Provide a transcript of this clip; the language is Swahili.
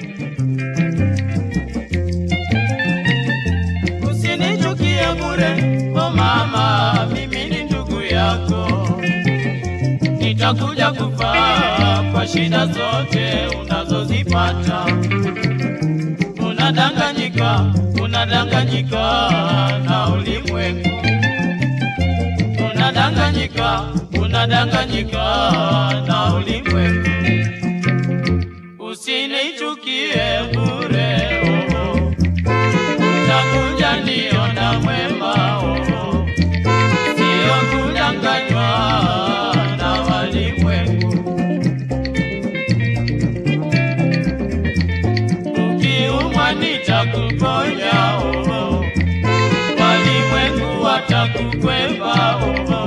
Usinichukie bure, o mama, mimi ni ndugu yako. Nitakuja kufaa kwa shida zote unazozipata. Unadanganyika, unadanganyika na ulimwengu. Unadanganyika, unadanganyika na ulimwengu. Usinichukie bure, oh. Utakuja niona mwema, oh. Sio kudanganywa na walimwengu. Ukiumwa nitakuponya, oh. Walimwengu watakukwepa, oh.